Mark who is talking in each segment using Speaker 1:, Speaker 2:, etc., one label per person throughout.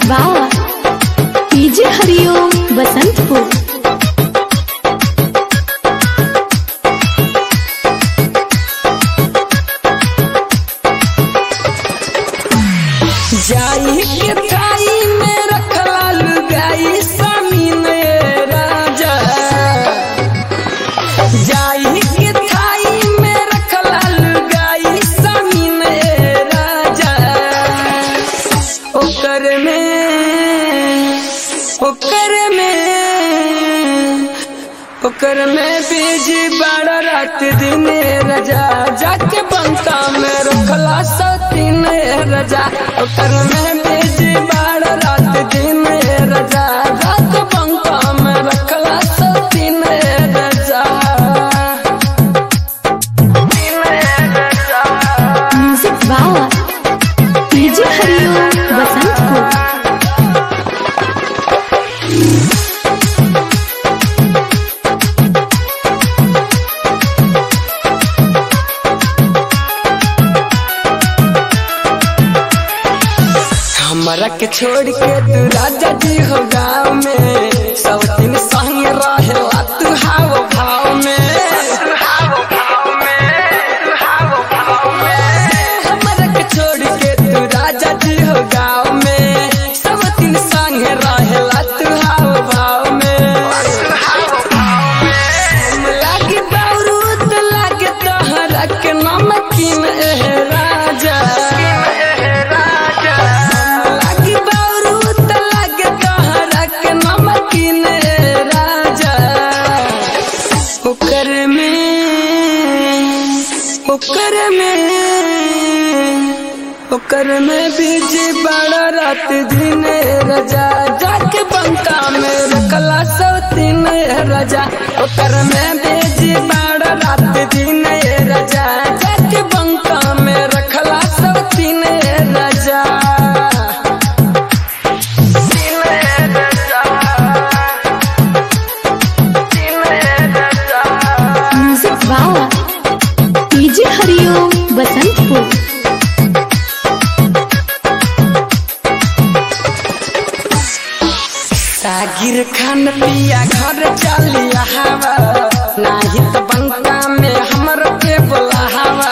Speaker 1: वाह पीजे हरिओम बसंतपुर
Speaker 2: जाई के थाई में रखला लुगाई स्वामी ने राजा जाई के थाई में रखला लुगाई स्वामी ने राजा ओकर में ओकर में ओकर में बीज बड़ा रात दिन रजा जाके बनता में रखला सतीन रजा ओकर में बीज बड़ा रात दिन रजा जाके बनता में रखला सतीन रजा तीन रजा
Speaker 1: म्यूजिक वाह पीजे हरिओम बसंतपुर
Speaker 2: हमरा के छोड़ के तू राजा जी हो गाँव में सब दिन संग रहेला तू हाव भाव में हमरा के छोड़ के तू राजा जी हो गाँव में सब दिन संग रहेला तू हाव भाव में लागे बारूद लागे तहरा के नमकीन एह राजा लागे बारूद लागे तहरा के नमकीन एह राजा ओकर में ओकर में ओकर में बीज बड़ा रात दिन रजा जाके बंका में रखला सौतीन रजा ओकर में बीज बड़ा रात दिन रजा जाके बंका में रखला सौतीन रजा तीन रजा तीन रजा
Speaker 1: म्यूजिक वाह पीजे हरिओम बसंतपुर
Speaker 2: सागिर खान पिया घर चलिया हवा नाही तो बंका में हमर के बुलावा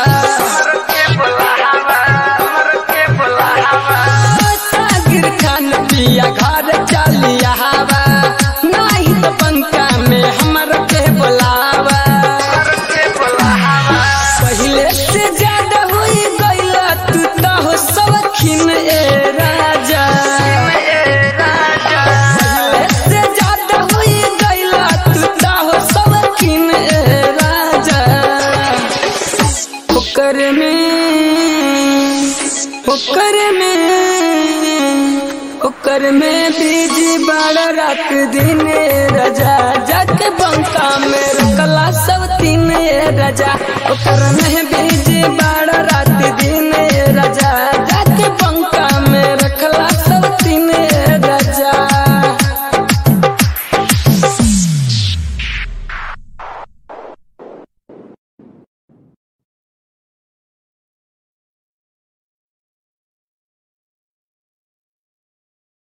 Speaker 2: सागिर खान पिया घर चलिया हवा नाही तो बंका में हमर के बुलावा पहले से ज्यादा हुई गईला तू तो हो सवखिन ए राजा पहले से ज्यादा हुई गईला तू तो हो सवखिन ए राजा ओकर में ओकर में ओकर में बीज बड़ा रात दिन रजा जाके बंका में रखला सब तीन रजा ओकर में बीज बड़ा रात दिन